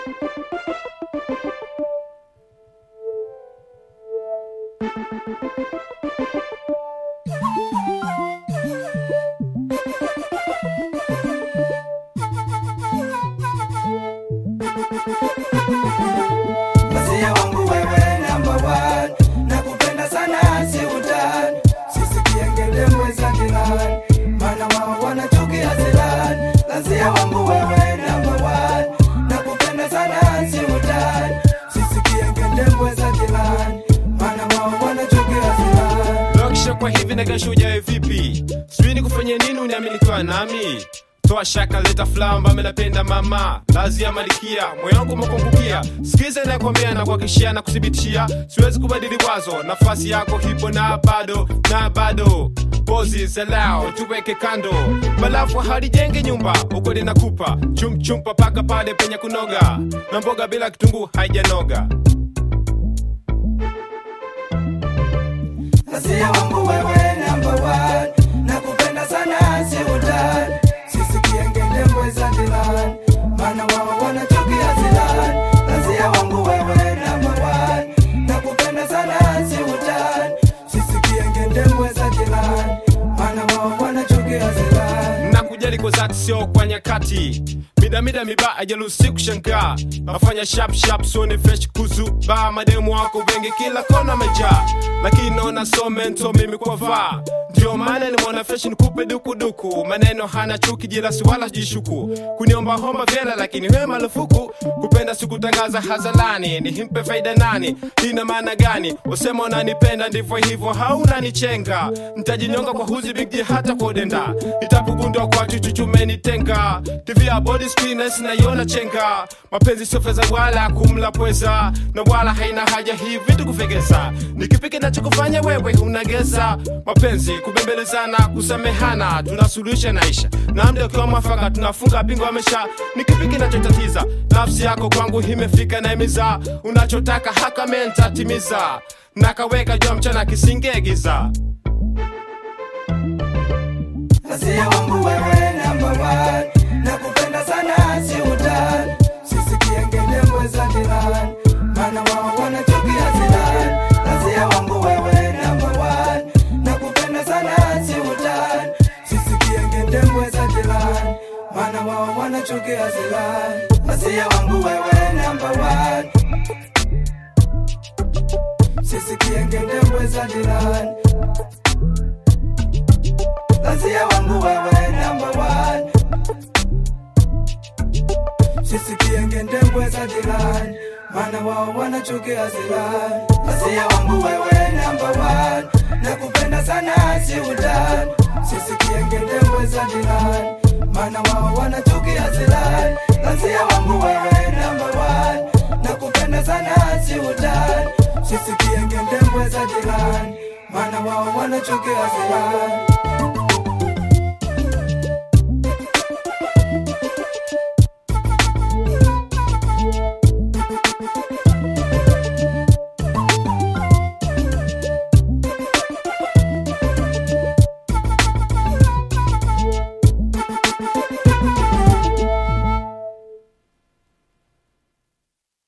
Masia wangu wewe number one, nakupenda sana si utani, sisi kiengele mweza kilani, maana wao wanachukia zilani. Masia wangu wewe number one, nakupenda sana si utani, sisi kiengele mweza kilani, maana wao wanachukia zilani. Lokisha kwa hivi na kesho ujae vipi? Sijui ni kufanya nini uniamini kwa nami toa shaka leta flamba menapenda mama lazi ya malikia moyo wangu umekungukia sikiza nakwambia na kuhakikishia na kuthibitishia siwezi kubadili wazo nafasi yako hipo na bado na bado pozi zelao tuweke kando balafu halijenge nyumba ukweli nakupa chumchumpa paka pale penye kunoga na mboga bila kitunguu haijanoga Masia wangu wewe number one, nakupenda sana si utani, sisi kiengele mweza kilani, maana wao wanachukia zilani. Masia wangu wewe number one, nakupenda sana si utani, sisi kiengele mweza kilani, maana wao wanachukia zilani. na kujali kwa zati sio kwa nyakati midamida miba ajalusi kushangaa nafanya sharp sharp sone fresh kuzu ba mademu wako wengi kila kona mejaa lakini naona so mento mimi kwa vaa ndio maana nimeona fresh nikupe dukuduku maneno hana chuki jilasi wala jishuku kuniomba homba vyela lakini we marufuku kupenda sikutangaza hazalani nihimpe faida nani ina maana gani usema unanipenda ndivyo hivyo haunanichenga ntajinyonga kwa huzi bigji hata kwa udenda nitapugundwa kwa chuchuchumenitenga tv ya body screeners naiona chenga mapenzi sio fedha wala kumla pweza na wala haina haja hii vitu kuvegeza nikipi kinachokufanya wewe unageza mapenzi kubembelezana kusamehana tunasuluhisha naisha na mda ukiwa mwafaka tunafunga bingo amesha nikipi kinachotatiza nafsi yako kwangu imefika na imiza unachotaka haka mentatimiza nakaweka jua mchana kisingegiza Masia wangu wewe number one, nakupenda sana si utani, sisi kiengele mweza kilani, maana wao wanachukia zilani. Masia wangu wewe number one, nakupenda sana si utani, sisi kiengele mweza kilani, maana wao wanachukia zilani. Masia wangu wewe number one, sisi kiengele mweza kilani Lazia wangu wewe number one Sisi kiengende mbweza jirani Maana wao wanachukia zilani Lazia wangu wewe number one Nakupenda sana si utani Sisi kiengende mbweza jirani Maana wao wanachukia zilani Lazia wangu wewe number one Nakupenda sana si utani Sisi kiengende mbweza jirani Maana wao wanachukia zilani